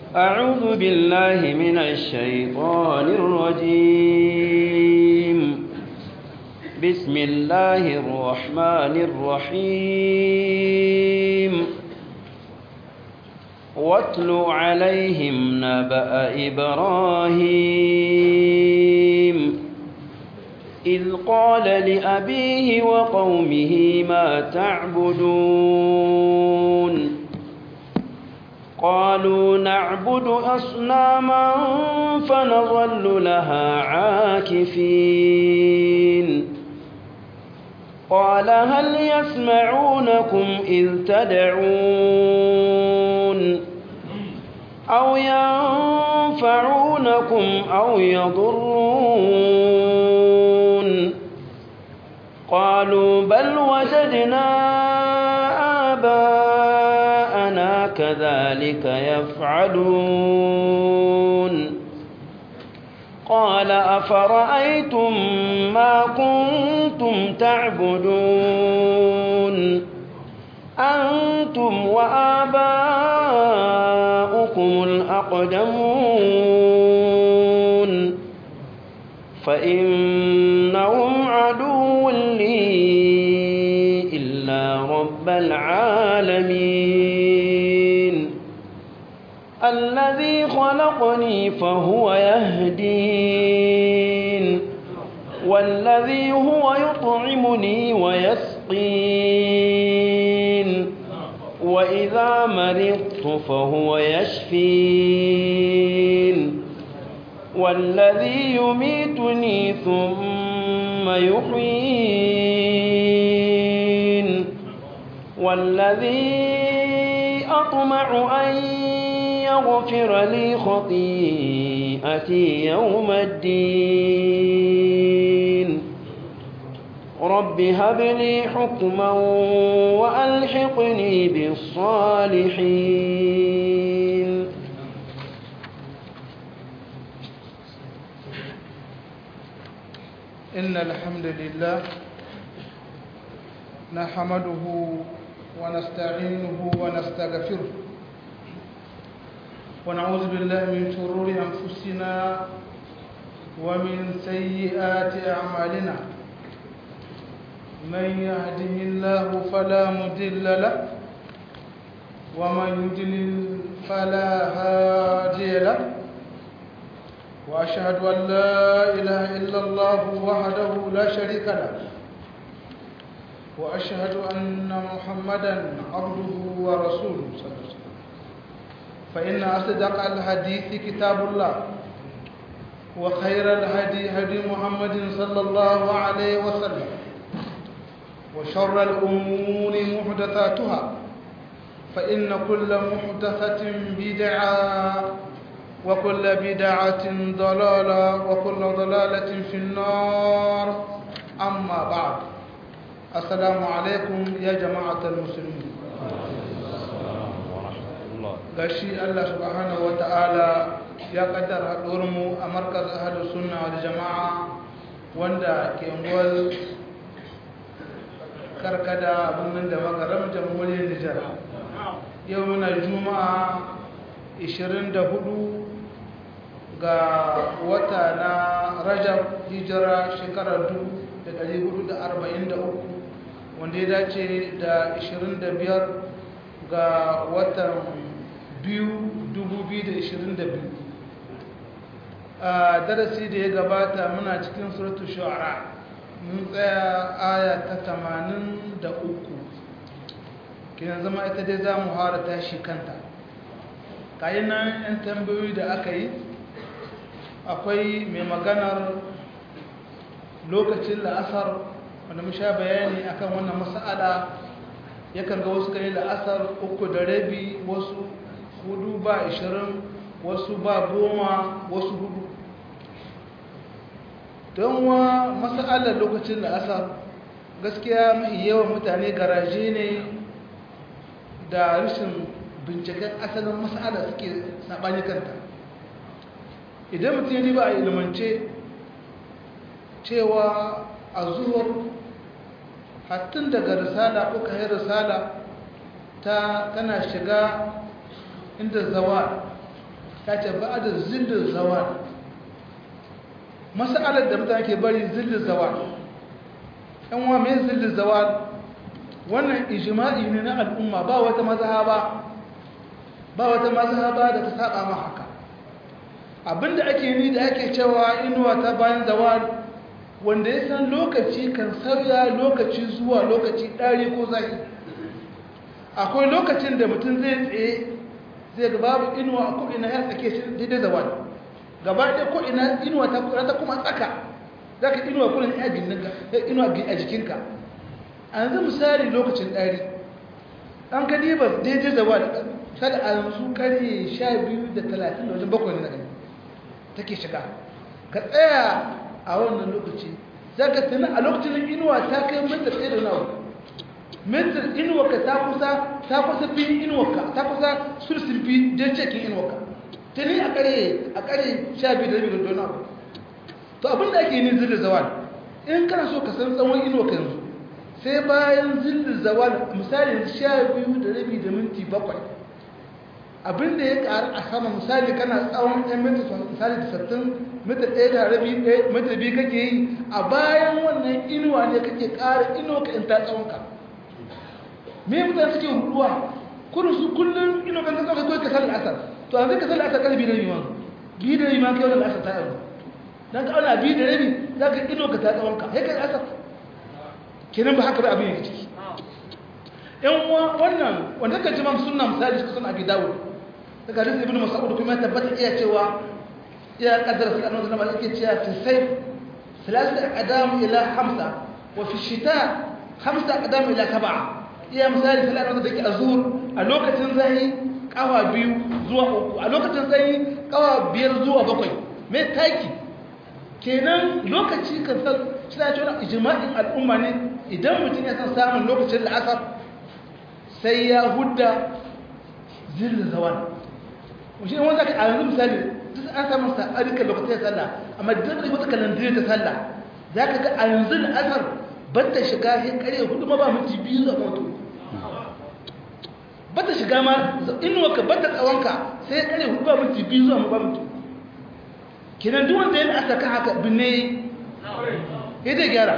أعوذ بالله من الشيطان الرجيم بسم الله الرحمن الرحيم واتل عليهم نبأ إبراهيم إذ قال لأبيه وقومه ما تعبدون قالوا نعبد أصناما فنظل لها عاكفين قال هل يسمعونكم إذ تدعون أو ينفعونكم أو يضرون قالوا بل وجدنا آباءنا كذلك يفعلون قال أفرأيتم ما كنتم تعبدون أنتم وآباؤكم الأقدمون فإنهم عدو لي إلا رب العالمين الذي خلقني فهو يهدين والذي هو يطعمني ويسقين وإذا مرضت فهو يشفين والذي يميتني ثم يحيين والذي أطمع أن يغفر لي خطيئتي يوم الدين رب هب لي حكما وألحقني بالصالحين إن الحمد لله نحمده ونستعينه ونستغفره ونعوذ بالله من شرور أنفسنا ومن سيئات أعمالنا من يهده الله فلا مضل له ومن يضلل فلا هادي له وأشهد أن لا إله إلا الله وحده لا شريك له وأشهد أن محمدا عبده ورسوله صلى الله عليه وسلم فإن أصدق الحديث كتاب الله وخير الهدي هدي محمد صلى الله عليه وسلم وشر الأمور محدثاتها فإن كل محدثة بدعة وكل بدعة ضلالة وكل ضلالة في النار أما بعد السلام عليكم يا جماعة المسلمين gashi Allah subhanahu wa ta'ala ya kaddara mu a markaz ahalus sunna wal jama'a wanda ke ngwal karkada abin da magaram jamhuriyar Nijar yau muna juma'a 24 ga wata na Rajab hijira shekarar 1443 wanda ya dace da 25 ga watan 2022 a darasi da ya gabata muna cikin suratu shu'ara mun tsaya aya ta 83 kina zama ita dai za mu hara tashi kanta kayan nan 'yan tambayoyi da aka yi akwai mai maganar lokacin la'asar wanda mu sha bayani akan wannan mas'ala yakan ga wasu kai la'asar uku da rabi wasu hudu ba ishirin wasu ba goma wasu hudu don wa mas'alar lokacin la'asar gaskiya mai yawan mutane garaje ne da rashin binciken asalin mas'ala suke saɓani kanta idan mutum ya ba a ilimance cewa a zuwar hattun daga risala ko kayan risala ta kana shiga inda zawa ta ce ba da zillin zawal masalar da mutane ke bari zillin zawal yan wa mai zillin zawal wannan ijma'i ne na al'umma ba wata mazhaba ba wata mazhaba da ta saba ma haka abinda ake ni da ake cewa inuwa ta bayan zawal wanda ya san lokaci kan sauya lokaci zuwa lokaci ɗari ko zai akwai lokacin da mutum zai tsaye zai ga babu inuwa a ko'ina ya tsake shi daidai zawal gaba ɗaya ko'ina inuwa ta kuma tsaka za ka inuwa kuna inuwa a jikinka a yanzu misali lokacin ɗari an ka diba daidai zawal sada a yanzu ƙarye sha biyu da talatin da wajen bakwai na gani take shiga ka tsaya a wannan lokaci za ka tuna a lokacin inuwa ta kai mitar ɗaya da nawa mitar inuwarka ta kusa ta kusa fi inuwarka ta kusa sursun fi don cikin inuwarka ta ni a ƙare a ƙare sha biyu da rabi da nawa to abin da ake yi zirga zawal in kana so ka san tsawon inuwarka yanzu sai bayan zirga zawal misali sha biyu da rabi da minti bakwai abin da ya ƙaru a sama misali kana tsawon ɗan mita misali da sattin mita ɗaya da rabi mita biyu kake yi a bayan wannan inuwa ne kake ƙara inuwa ka in ta tsawon ka me mutane suke ruɗuwa kudu su kullum inuwa kan tsawon kawai ka sallar asar to a zai ka sallar asar kan biyu da rabi ma biyu da rabi ma kai wannan asar ta yau dan ka auna biyu da rabi za ka inuwa ka ta tsawon ka sai ka asar kenan ba haka ba abin yake ciki yan uwa wannan wanda kan ji ma sunna misali suka sun abi dawud daga hadisi ibnu mas'ud kuma ya tabbata iya cewa ya kaddara sai annabi sallallahu alaihi wasallam yake cewa fi sayf thalathatu aqdam ila khamsa wa fi shita khamsa aqdam ila sab'a iya misali sai annabi da yake azur a lokacin zahi kawa biyu zuwa uku a lokacin zahi kawa biyar zuwa bakwai me taki kenan lokaci kan san shi ya ce wannan ijma'in al'umma ne idan mutum ya san samun lokacin la'asar sai ya hudda zirin zawal shi ne wanda a yanzu misali duk an samu sa'adika lokacin sallah amma duk da wata kalandire ta sallah za ka ga a yanzu da asar ban ta shiga sai kare hudu ma ba minti biyu zuwa mutu ba ta shiga ma inuwa ka ban ta tsawonka sai kare hudu ba minti biyu zuwa ba mutu kenan duk wanda yana asa kan haka binne ya zai gyara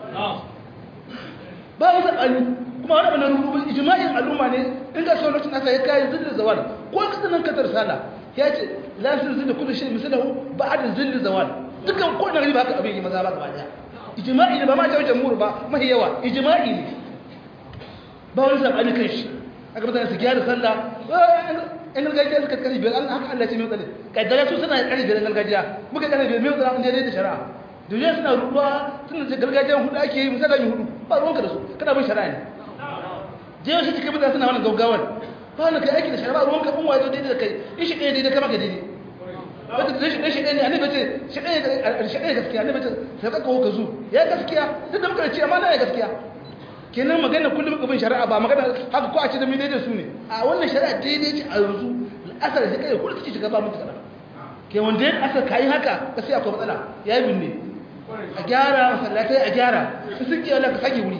ba wasu ali kuma wani abu na rubutu ijma'in al'umma ne in ga sau lokacin asa ya kayi zillin zawal ko ka tsanan ka sala ya ce la su zilla kullu shay misalahu ba'da zillin zawal dukan ko na riba haka abin yi maza ba gaba daya ijma'i ne ba ma ta jamhur ba mahi yawa ijma'i ne ba wani sabani kan shi aka mutane su gyara sallah in gargajiya suka kari biyar Allah haka Allah ce mai tsale kaddara su suna kari biyar gargajiya muka kari biyar mai tsale an daidai da shari'a duniya suna ruwa suna da gargajiyan hudu ake yi misali hudu ba ruwanka da su kana bin shari'a ne jewa shi cikin mutane suna wani gaugawar ba wani kai aiki da shari'a ruwanka in wazo daidai da kai in shi ɗaya daidai kama ka daidai wata da shi ɗaya shi ɗaya ne annabi ce shi ɗaya gaskiya annabi ce sai ka kawo ka zu ya gaskiya duk da muka ce amma na ya gaskiya kenan magana kullum muka bin shari'a ba magana haka ko a ce da mu daidai su ne a wannan shari'a daidai ce a yanzu asar da kai kullum take shiga ba mutu kana ke wanda ya asar kai haka gaskiya akwai matsala ya yi binne a gyara masallatai a gyara su sun ki Allah ka sake wuri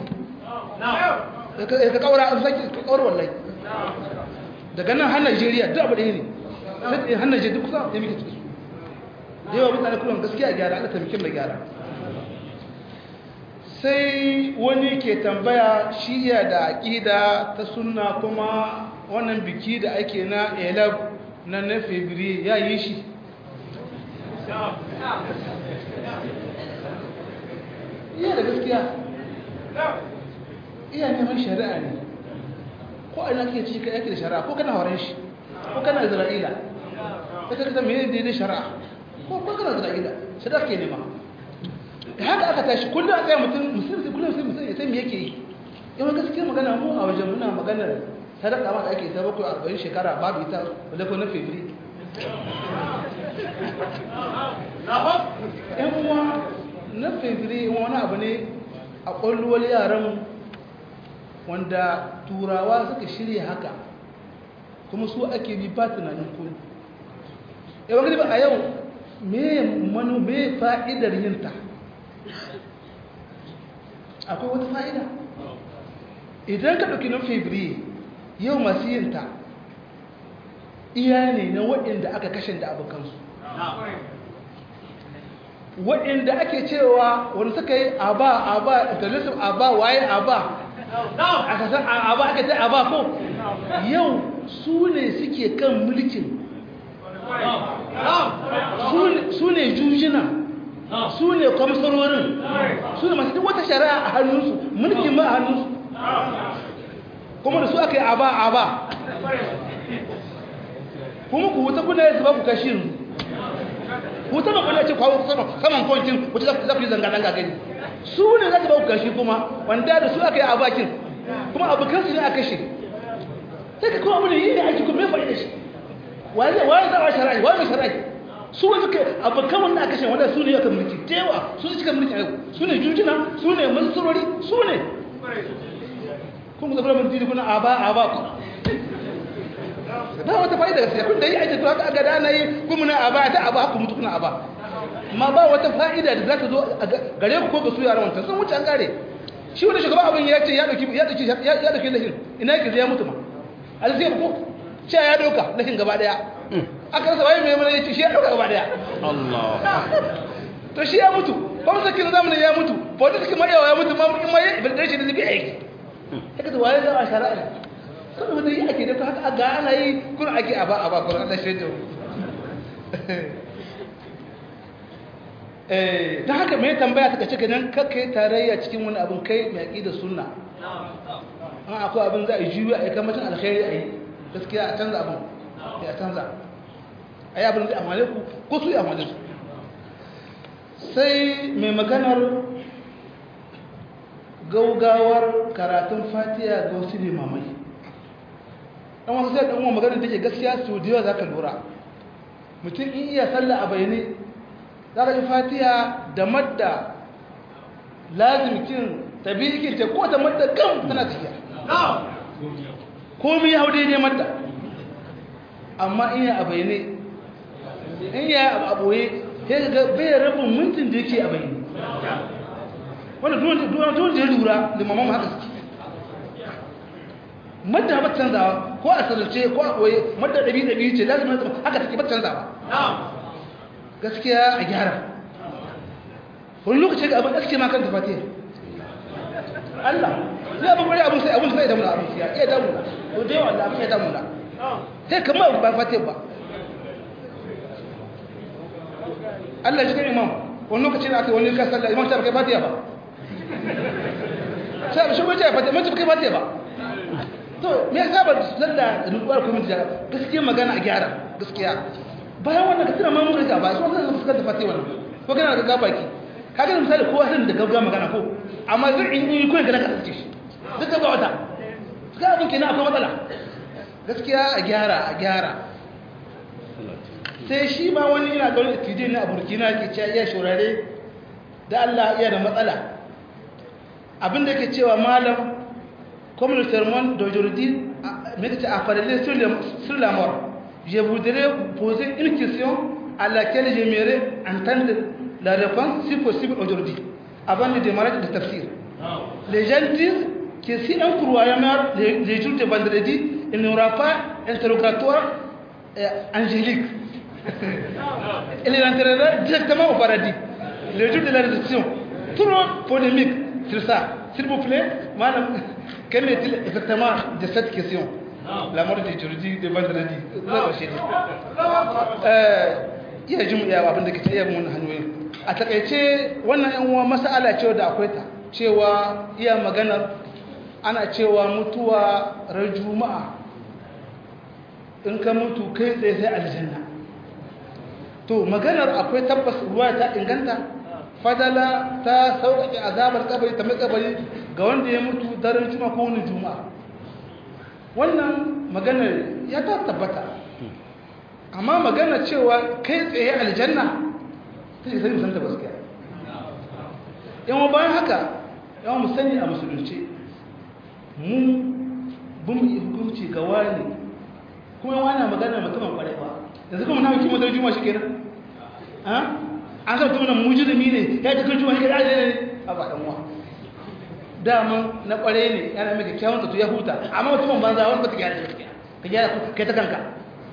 ka kaura an sake ka kaura wallahi daga nan har Najeriya duk abu ɗaya ne sai har Najeriya duk kusa da muke ciki da yawa mutane kullum gaskiya gyara Allah ta mikin da gyara sai wani ke tambaya shiya da aƙida ta sunna kuma wannan biki da ake na elab na na febri ya yi shi iya da gaskiya iya neman shari'a ne ko ana ke ci ka yake da shari'a ko kana horon shi ko kana isra'ila ka ta kasa mai daidai shari'a ko kana isra'ila shari'a ke nema haka aka tashi kullum a tsaye mutum musulmi kullum sai musulmi sai me yake yi yawan gaskiya magana mu a wajen muna maganar sadaka ma da ake ta bakwai arba'in shekara babu ita wadda ko na febri yan uwa na febri wani abu ne a ƙwalluwar yaran wanda turawa suka shirya haka kuma su ake bi ba tunanin kuma yawan gani ba a yau me manu me fa'idar yinta akwai wata fa'ida idan ka ɗauki na febri yau masu yinta iya ne na waɗanda aka kashe da abokansu waɗanda ake cewa wani suka yi aba aba international aba waye aba aka san aba aka ta aba ko yau su ne suke kan mulkin su ne jujina su ne kwamsarorin su ne masu duk wata shari'a a hannunsu mulkin ma a hannunsu kuma da su aka yi aba aba kuma ku wuta kuna yanzu ba ku kashi yanzu wuta ba kuna ce kwawo saman kwancin wuta za ku yi zanga-zanga gani su ne za su ba ku kashi kuma wanda da su aka yi abakin kuma abokansu ne a kashe sai ka kuma abu ne yi ne aiki kuma ya faɗi da shi waye za a shara'i waye mai shara'i su wani suka abokan wannan a kashe wanda su ne ya kan mulki tewa su ne cikin mulki a yau su ne jujina su ne masurori su ne kun zafi rabin dini kuna aba aba ku ba wata fa'ida gaskiya kun da yi aiki to haka ga na yi kuma na aba ta aba ku mutu kuna aba amma ba wata fa'ida da za ta zo gare ku ko ga su yaran wancan sun wuce an gare shi wani shugaba abin ya ce ya dauki ya dauki ya dauki lahin ina yake zai mutu ma alzai ko cewa ya dauka lahin gaba daya aka rasa waye mai mana yace shi ya dauka gaba daya Allah to shi ya mutu kuma sakin zamanin ya mutu politics mai yawa ya mutu ma in mai bil shi da zai aiki haka da waye za a shari'a kuma wanda yi ake da haka ga ana yi kun ake aba aba kun Allah shi da eh ta haka mai tambaya ta kace ganin kakkai tarayya cikin wani abin kai mai aqida sunna an akwai abin za a yi juyu a yi kamacin alkhairi a yi gaskiya a canza abin ya canza a yi abin da amale ku ko su yi amale su sai mai maganar gaugawar karatun fatiya ga wasu limamai ɗan wasu sai ɗan wa maganar da ke gaskiya su da yawa za ka lura mutum in iya sallah a bayani za ka yi fatiya da madda lazimkin tabi'ikin ta ko ta madda kan tana tafiya komi ya hau daidai madda amma in ya a bayani in ya a ɓoye ya ga bai rabin mintin da yake a bayani wanda duwan da ya lura limaman haka suke madda ba canzawa ko a sarrace ko a ɓoye madda ɗabi ɗabi ce lazimin haka take ba canzawa gaskiya a gyara wani lokaci ga abin gaske ma kan tafatiya Allah sai abin kwari abin sai abin sai damuna abin siya iya damuna ko da yawa abin ya damuna sai kama ba fatiya ba Allah shi kan imam wani lokaci da aka wani ka sallah imam ta kai fatiya ba sai shi wace fatiya mun kai fatiya ba to me yasa ba sallah rubuwar kuma da gaskiya magana a gyara gaskiya bayan wannan ka tuna mamun riga ba su wannan fuskar da fatiya wannan ko kana da gabaki kaga misali kowa san da gaggawa magana ko amma zai in yi koyi kana ka tsace shi duk da wata ga abin kenan akwai matsala gaskiya a gyara a gyara sai shi ma wani yana ga wani tije na burkina ke cewa iya shurare da Allah iya da matsala abin da ke cewa malam comme le sermon d'aujourd'hui mais que a parlé sur le sur la mort je voudrais poser une question à laquelle j'aimerais entendre la réponse si possible aujourd'hui avant de démarrer le tafsir les gens disent que si un croyant meurt les, les jours de vendredi il n'y aura pas interrogatoire euh, angélique il entrera directement au paradis le jour de la résurrection trop polémique sur ça s'il vous plaît madame quel est-il exactement de cette question la mort de jeudi de vendredi iya jin iya abin da ke ta iya mun hanyoyin a takaice wannan yan uwa masala cewa da akwai ta cewa iya maganar ana cewa mutuwa ran juma'a in ka mutu kai tsaye sai aljanna to maganar akwai tabbas ruwa ta inganta fadala ta sauƙaƙe azabar kabari ta mai kabari ga wanda ya mutu daren juma'a ko wani juma'a wannan maganar ya ta tabbata amma magana cewa kai tsaye aljanna ta ce sani musanta gaskiya yawan bayan haka yawan musani a musulunci mun bin yi hukunci ga wani kuma yawan na magana mutumin kwarai ba yanzu kuma na hukumar da juma shi kenan an san mutumin mujirmi ne ya ji kan juma shi kenan ne a ba dan uwa daman na kware ne yana mai kyakkyawan zato ya huta amma mutumin banza wani ba ta gyara gaskiya ka gyara kai ta kanka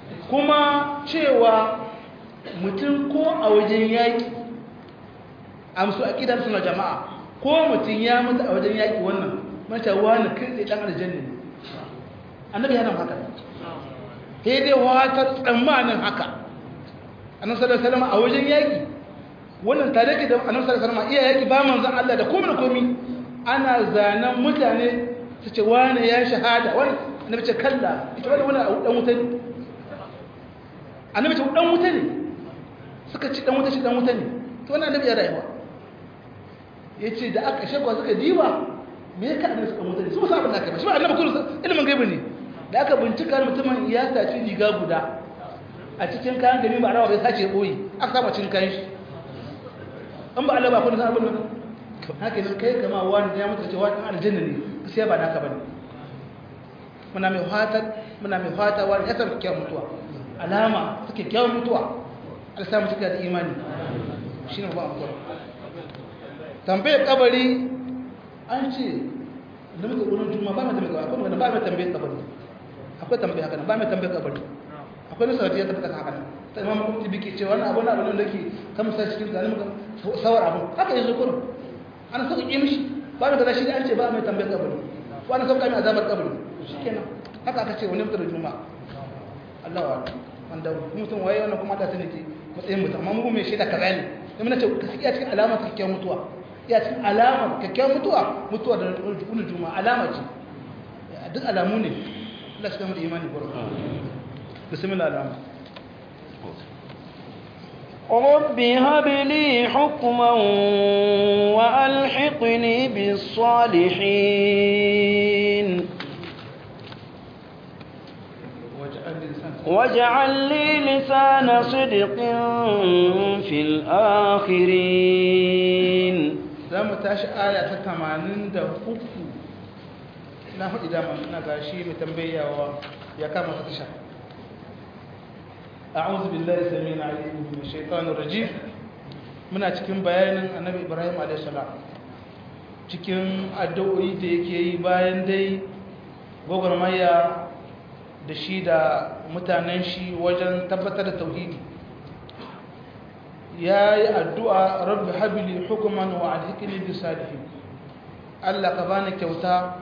kuma cewa mutum ko a wajen yaƙi amsu a ƙidan suna jama'a ko mutum ya mutu a wajen yaƙi wannan mata wani kai ɗan aljanna ne annabi yana haka sai dai wata tsammanin haka annabi sallallahu alaihi wasallam a wajen yaƙi wannan tare ke da annabi sallallahu alaihi wasallam iya yaƙi ba manzon Allah da komai da komai ana zanen mutane su ce wani ya shahada wani annabi ce kalla ita wani wani dan wuta ne annabi ce dan wuta ne suka ci dan wuta shi dan wuta ne to wannan annabi ya rayuwa yace da aka shekwa suka diba me ya kada suka wuta ne su ba abin da aka ba shi ba annabi kullu ilimin gaibi ne da aka bincika mutumin ya saci riga guda a cikin kayan gari ba rawa bai sace boye aka saba cin kayan shi an ba Allah ba kun san abin nan haka ne kai kama wani ya mutu cewa dan aljanna ne sai ba naka bane muna mai fata muna mai fata wani ya samu kyawun mutuwa alama suke kyawun mutuwa Allah samu cika da imani shine ba mu tambayar kabari an ce da muka gurin juma ba mai tambayar kabari akwai ba mai tambayar kabari akwai tambayar haka ba mai tambayar kabari akwai nasa da ya tabbata haka ta imam kuma biki ce wannan abun abun da ke kan sa cikin zalim muka sawar abun haka yanzu kurum ana sauka ki mishi ba mai kaza shi an ce ba mai tambayar kabari wani sauka mai azabar kabari shikenan haka aka ce wani mutar juma Allah wa wanda mutum waye wannan kuma ta tane ke matsayin mutum amma mu mai shaida kaza ne sai mun ce ka saki a cikin alamar kyakkyawan mutuwa ya cikin alamar kyakkyawan mutuwa mutuwa da rukun juma alama ce duk alamu ne Allah shi kama da imani gurin bismillah alama رب هب لي حكما وألحقني بالصالحين واجعل لي لسان صدق في الآخرين za mu tashi aya ta tamanin da uku na faɗi dama na gashi mai tambayawa ya kama ta tasha a'udhu billahi samina alim min shaitanir rajim muna cikin bayanin annabi ibrahim alayhi salam cikin addu'o'i da yake yi bayan dai gwagwarmaya da shi da mutanen shi wajen tabbatar da tauhidi ya yi addu'a rabbi habili hukuman wa alhikini bi salihin Allah ka bani kyauta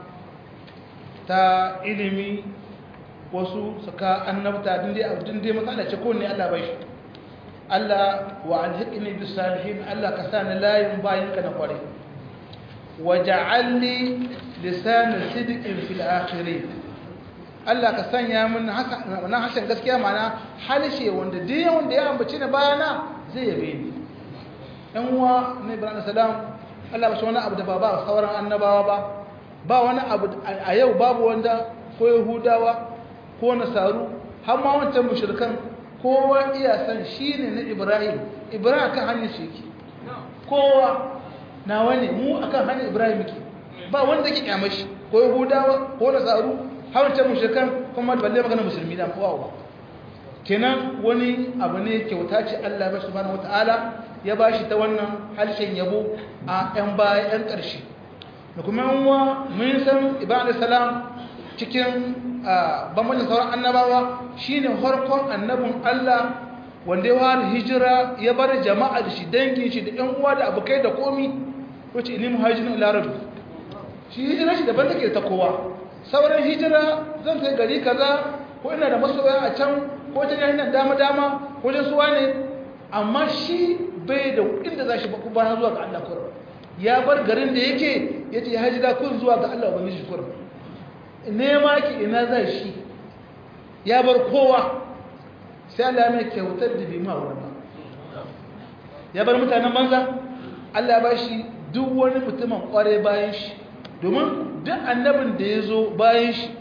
ta ilimi wasu suka annabta din dai matsala ce kowane Allah bai shi Allah wa alhikini bi salihin Allah ka sa ni layin bayan ka na kware wa ja'alli lisanin sidikin fil akhirin Allah ka sanya min wannan harshen gaskiya mana halshe wanda duk wanda ya ambaci ni bayana zai yabe ni ɗan uwa na ibrahim salam Allah ba shi wani abu da ba ba sauran annabawa ba ba wani abu a yau babu wanda ko yahudawa ko nasaru har ma wancan mushrikan kowa iya san shine na ibrahim ibrahim kan hanyar shi yake kowa na wani mu akan hanyar ibrahim yake ba wanda ke kyamar shi ko yahudawa ko nasaru har wancan mushrikan kuma balle magana musulmi da kowa ba kenan wani abu ne kyauta ce Allah ba subhanahu wataala ya bashi ta wannan harshen yabo a ɗan baya ɗan ƙarshe da kuma yanwa mun san ibrahim salam cikin bambancin sauran annabawa shine farkon annabin Allah wanda ya fara hijira ya bar jama'a da shi dangin shi da ƴan uwa da abokai da komi wace ini muhajirin ila rabbi shi hijira shi daban take ta kowa sauran hijira zan kai gari kaza ko ina da masoya a can ko ta hanyar dama-dama wajen suwa ne amma shi bai da inda za shi baku bayan zuwa ga Allah kurum ya bar garin da yake ya ce ya haji da kun zuwa ga Allah wani shi kurum nema ki ina za shi ya bar kowa sai Allah mai kyautar da bi ma wurin ba ya bar mutanen banza Allah ba shi duk wani mutumin kware bayan shi domin duk annabin da ya zo bayan shi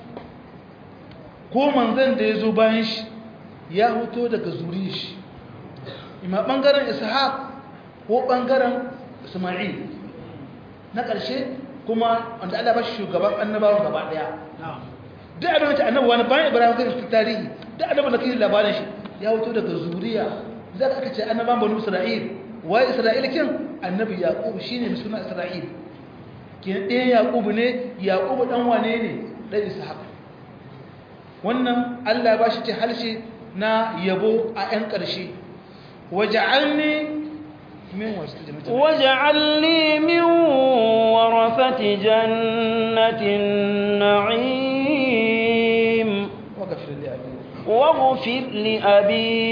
ko manzan da ya zo bayan shi ya hoto daga zuri shi ima ɓangaren ishaq ko ɓangaren ismail na ƙarshe kuma wanda Allah ba shi shugaban annabawan gaba ɗaya duk abin da ta annabawa wani bayan ibrahim kan su tarihi duk abin da kai labarin shi ya hoto daga zuriya za ka aka ce annabawan banu isra'il waye isra'il kin annabi yaqub shine mai suna isra'il kin ɗaya yaqub ne yaqub dan wane ne dan ishaq wannan Allah ba shi ce halshe na yabo a 'yan ƙarshe waja'alni min wasu jannati واجعلني من ورثة جنة النعيم waghfir li abi واغفر لأبي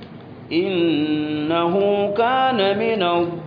إنه كان من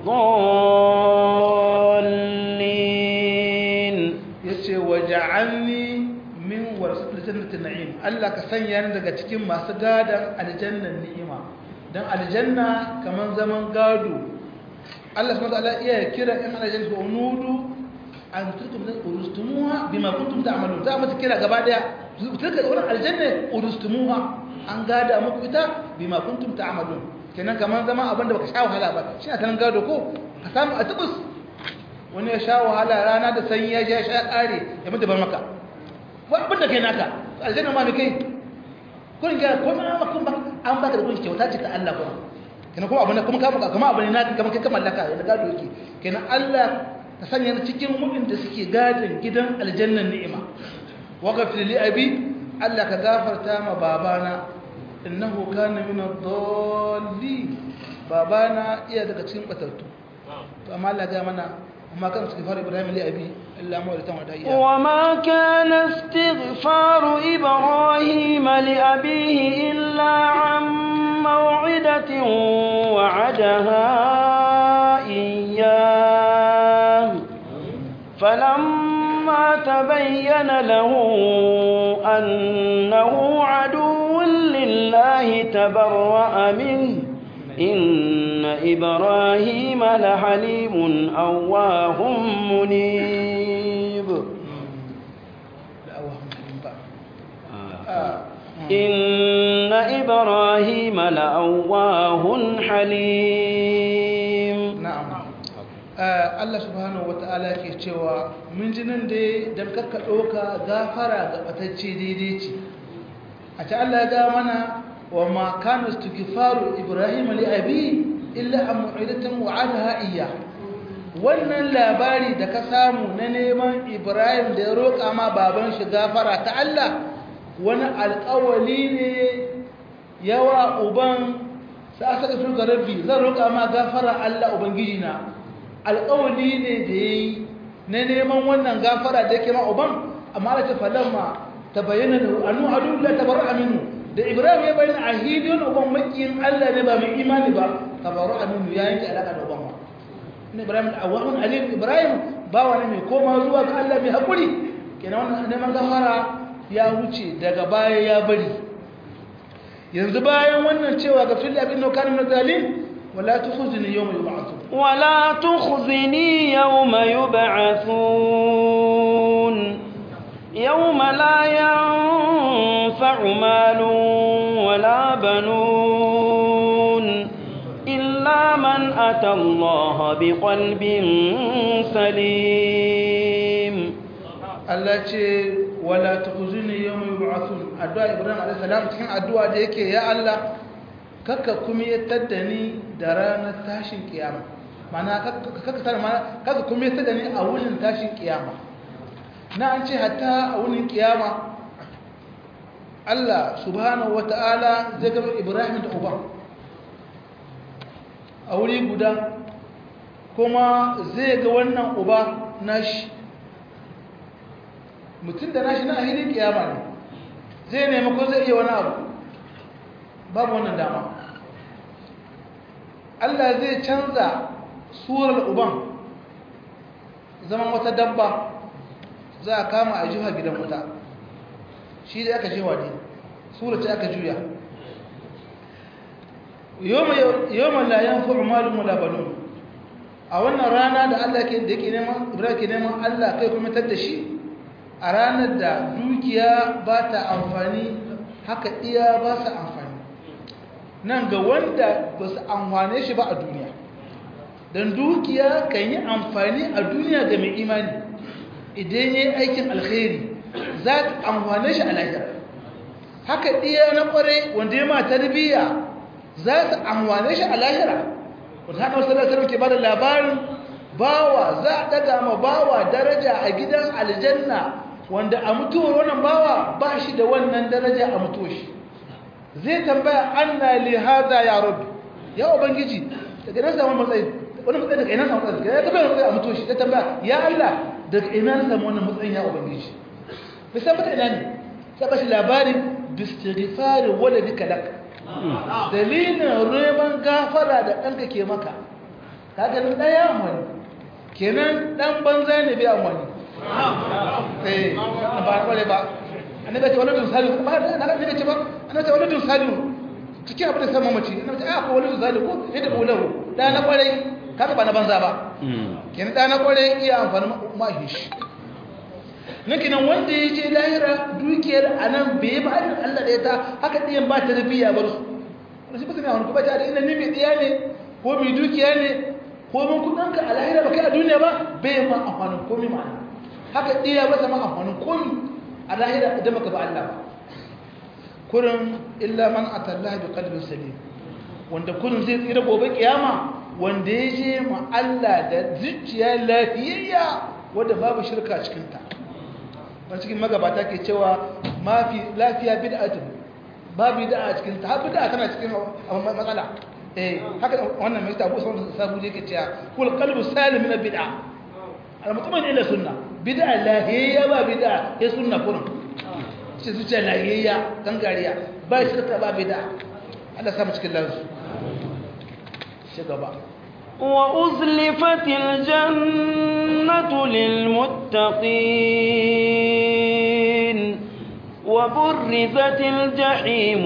الضالين yace waja'alni min warasatil jannati na'im Allah ka sanya ni daga cikin masu gadan aljannan ni'ima dan aljanna kaman zaman gado Allah subhanahu wa ta'ala iya kira in aljanna ko nudu an turkum min urustumuha bima kuntum ta'malun za mu kira gaba daya turka wannan aljanna urustumuha an gada muku ita bima kuntum ta'malun kenan kaman zaman abinda baka sha wahala ba shi a tan gado ko ka samu a tubus wani ya sha wahala rana da sanyi ya sha sha kare ya mutu bar maka ba abin da kai naka aljanna ma me kai kun ga ko ma kun ba an baka da kun kyauta ce ta Allah kuma kenan kuma abin kuma ka baka kuma abin naka kuma kai ka mallaka da gado yake kenan Allah ta sanya ni cikin mu'min da suke gadin gidan aljannan ni'ima wa ghafir li abi Allah ka gafarta ma babana innahu kana min ad-dallin babana iya daga cikin batattu to amma Allah ga mana وما كان استغفار إبراهيم لأبيه إلا موعدة وعدها وما كان استغفار إبراهيم لأبيه إلا عن موعدة وعدها إياه فلما تبين له أنه عدو لله تبرأ منه إن إبراهيم لحليم أواه منيب إن إبراهيم لأواه حليم نعم Allah subhanahu wata'ala ke cewa mun ji nan dai dan kakka ɗauka gafara ga batacce daidai ce a ta Allah ya ga mana وما كان استغفار إبراهيم لأبيه إلا أن معيدة وعدها إياه wannan labari da ka samu na neman Ibrahim da ya roƙa ma baban shi gafara ta Allah wani alƙawali ne yawa uban sa aka fi ga rabbi zan roƙa ma gafara Allah ubangiji na alƙawali ne da yayi na neman wannan gafara da yake ma uban amma Allah ta falamma tabayyana lahu annu adu la tabarra minhu da ibrahim ya bayyana a hidiyar uban makiyin allah ne ba mai imani ba kabaru aminu ya yanke alaƙa da uban ba ina ibrahim da awahun alim ibrahim ba wani mai koma zuwa ga allah mai haƙuri kenan wannan neman gafara ya wuce daga baya ya bari yanzu bayan wannan cewa ga fili abin da kanin zalim wala tukhzini yawma yub'athun ولا تخزني يوم يبعثون يوم لا ينفع مال ولا بنون إلا من أتى الله بقلب سليم Allah ce wala tukhzini yawma yub'athun addu'a Ibrahim alayhi salam cikin addu'a da yake ya Allah kakka kumiyatar da ni da ranar tashin kiyama mana kakka tsara mana kakka kumiyatar da ni a wurin tashin kiyama na an ce hatta a wurin kiyama Allah subhanahu wata'ala zai gaba Ibrahim da uban a wuri guda kuma zai ga wannan uba nashi mutum da nashi na ahidin kiyama ne zai nemi ko zai iya wani abu babu wannan dama Allah zai canza surar uban zaman wata dabba za a kama a jiha gidan wuta shi da aka jewa ne surar ce aka juya yawon layan fa'umalin mulabanun a wannan rana da Allah ke da yake neman ibrahim ke neman Allah kai kuma tar da shi a ranar da dukiya ba ta amfani haka iya ba su amfani nan ga wanda ba su amfane shi ba a duniya don dukiya kan yi amfani a duniya ga mai imani idan ya yi aikin alkhairi za ka amfane shi a lahira haka iya na kware wanda ya ma tarbiyya za su amfane shi a lahira wanda haka wasu lasar ke ba da labarin bawa za a daga ma bawa daraja a gidan aljanna wanda a mutuwar wannan bawa ba shi da wannan daraja a mutuwar shi zai tambaya anna li hada ya rabbi ya ubangiji daga ina samu matsayi wani matsayi daga ina samu matsayi ya tabbata matsayi a mutu shi zai tambaya ya Allah daga ina samu wannan matsayin ya ubangiji bai san mata ina ne sai bashi labarin bistighfari waladika lak dalilin neman gafara da ɗanka ke maka kaga nan ɗaya amfani kenan ɗan banza ne bai amfani eh ba kwale ba annabi ce waladun salihu ba annabi ce ba annabi ce waladun salihu cikin abin da sama mace annabi ce a ko waladun salihu ko yadda bulahu da na kwarai kaga ba na banza ba kenan da na kwarai iya amfani mahish nake nan wanda ya je lahira dukiyar anan bai ba hadin Allah da ya ta haka diyan ba ta rabiya bar su wani shi ba sai hanku ba ta da ina ne mai diya ne ko mai dukiya ne ko mun kudin ka a lahira ba kai a duniya ba bai ma amfanin komai ma'ana haka diya ba sama amfanin komai a lahira idan baka ba Allah ba kurin illa man atallaha bi qalbin salim wanda kurin zai tsira gobe kiyama wanda ya je ma Allah da zuciya lafiyayya wanda babu shirka cikin ta wani cikin magabata ke cewa mafi lafiya bid'atun babu bid'a cikin ta har bid'a tana cikin matsala eh haka wannan mai tabu sun sabu yake cewa kul qalbu salim min bid'a al mutman ila sunna bid'a lahiyya ba bid'a ya sunna kurin ce zuciya lahiyya gangariya ba shirka ba bid'a Allah samu cikin lansu shi gaba وأزلفت الجنة للمتقين وبرزت الجحيم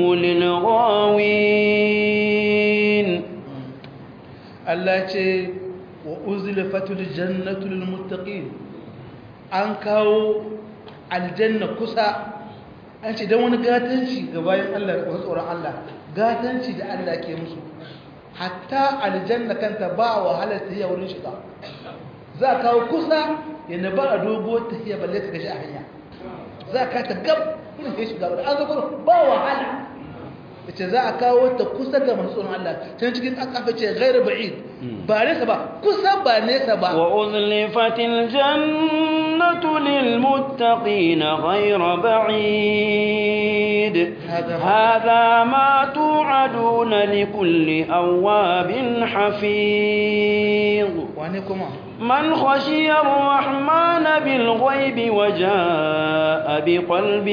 للغاوين Allah ce wa uzlifatul jannatu lil muttaqin an kawo aljanna kusa an ce dan wani gatanci ga bayan Allah da tsoron Allah gatanci da Allah ke musu hatta aljanna kanta ba wahalar ta wurin shiga za a kawo kusa yana ba a dogo ta hiya balle ta gashi a hanya za ka ta gab irin ya shiga wadda an zo kuma ba wahala da ce za a kawo ta kusa ga masu tsoron Allah ta cikin akafa ce gairu ba'id ba nesa ba kusa ba nesa ba وأزلفت الجنة للمتقين غير بعيد هذا ما- هذا ما توعدون لكل أواب حفيظ wane kuma من خشي الرحمن بالغيب وجاء بقلب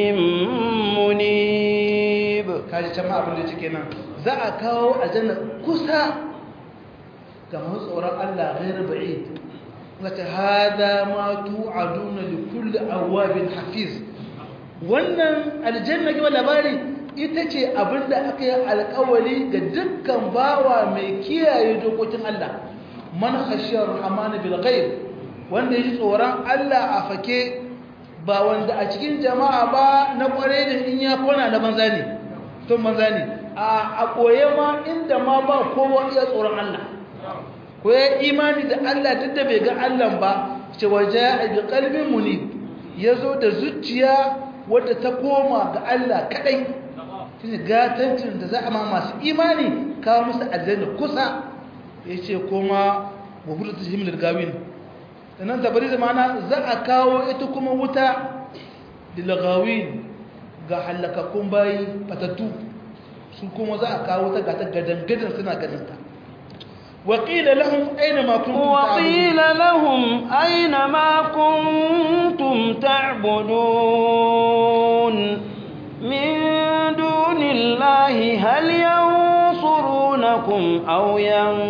منيب kaji can ma abin da cike nan za a kawo aljanna kusa ga masu tsoron Allah gairu ba'id wata hada ma tu'aduna li kulli awabin hafiz wannan aljanna kuma labari ita ce abinda aka yi alkawari ga dukkan bawa mai kiyaye dokokin Allah man khashiyar rahman bil ghaib wanda yaji tsoron Allah a fake ba wanda a cikin jama'a ba na kware da in ya kona na banza ne tun banza ne a koye ma inda ma ba kowa iya tsoron Allah ko ya imani da Allah duk da bai ga Allah ba ce waje a bi kalbin munib ya zo da zuciya wadda ta koma ga Allah kadai shine gatancin da za a ma masu imani kawo musu aljanna kusa ya ce kuma wa hudu ta himlar gawin sannan tabari zamana za a kawo ita kuma wuta dilagawin ga hallakakkun bayi fatattu su kuma za a kawo ta gata gadan-gadan suna ganinta waƙila lahun aina makon وقيل لهم أين ما كنتم تعبدون من دون الله هل ينصرونكم أو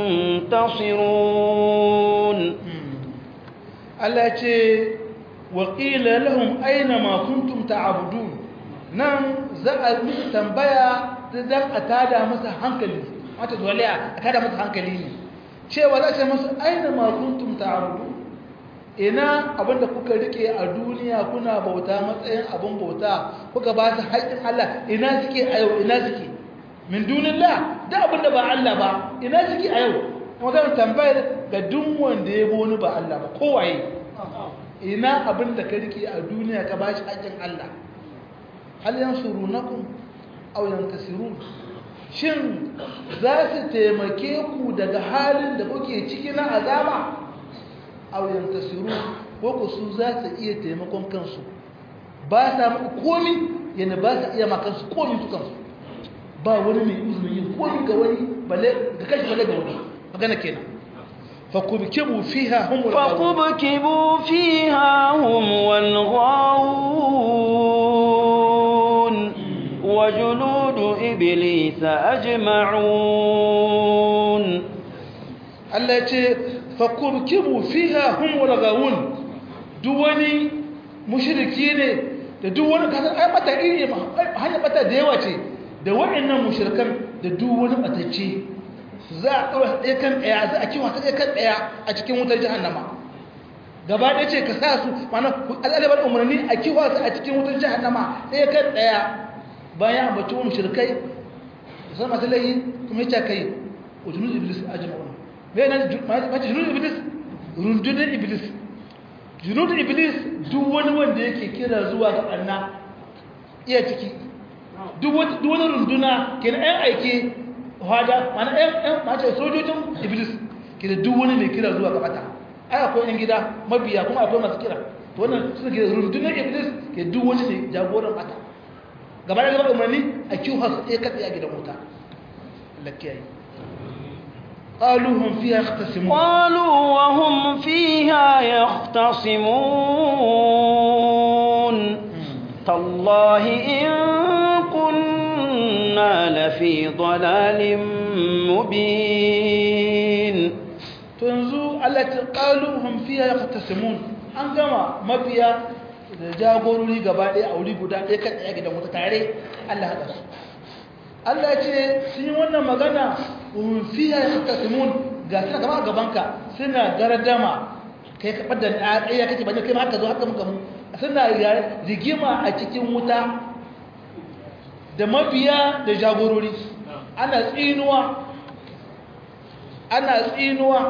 ينتصرون Allah ce waƙila lahun aina makuntum ta'abudun nan za a musu tambaya ta dan a tada masa hankali wata dole a tada masa hankali ne cewa za a ce musu aina makuntum ta'abudun ina abinda kuka rike a duniya kuna bauta matsayin abin bauta kuka ba su haƙƙin Allah ina suke a yau ina suke min dunillah da abinda ba Allah ba ina suke a yau magana tambayar ga duk wanda ya boni ba Allah ba kowaye ina abin da ka rike a duniya ka bashi haƙƙin Allah hal yansurunakum aw yantasirun shin za su taimake ku daga halin da kuke ciki na azaba aw yantasirun ko ku su za su iya taimakon kansu ba sa muku komi yana ba su iya makansu komi su kansu ba wani mai izinin yin komi ga wani balle ga kashi balle ga wani magana kenan فكبكبوا فيها هم فكبكبوا فيها هم والغاوون وجنود إبليس أجمعون التي فكبكبوا فيها هم والغاوون دواني مشركين da duk wani kasar ai bata iri ma hanya bata da yawa ce da waɗannan mushrikan da duk wani batacce za a ɗaura ɗaya kan ɗaya za a kiwa ta ɗaya kan ɗaya a cikin wutar jahannama gaba ɗaya ce ka sa su mana al'adabar umarni a kiwa su a cikin wutar jahannama ɗaya kan ɗaya bayan ambaci wani shirkai da san masu layi kuma ya kai wa junun iblis a jima'una mai nan mace junun iblis rundunar iblis junun iblis duk wani wanda yake kira zuwa ga ɓanna iya ciki duk wani runduna ke na 'yan aiki hada mana ɗan mace sojojin iblis ke da duk wani mai kira zuwa gabata ai akwai yan gida mabiya kuma akwai masu kira to wannan suna ke rundunar iblis ke duk wani mai jagoran bata gaba da gaba umarni a kiwo su ɗaya katse a gidan wuta lakiyayi قالوا هم فيها يختصمون قالوا وهم فيها يختصمون تالله إن كنا لفي ضلال مبين تنزو التي قالوا هم فيها يختصمون an gama mafiya da jagorori gaba ɗaya a wuri guda ɗaya kan ɗaya gidan wata tare Allah haɗa su Allah ce sun yi wannan magana fiya ya suka simun ga suna gaba a gabanka suna gardama kai ka ɓadda na ɗaya kake bane kai ma haka zo haka muka mu suna rigima a cikin wuta da mabiya da jagorori ana tsinuwa ana tsinuwa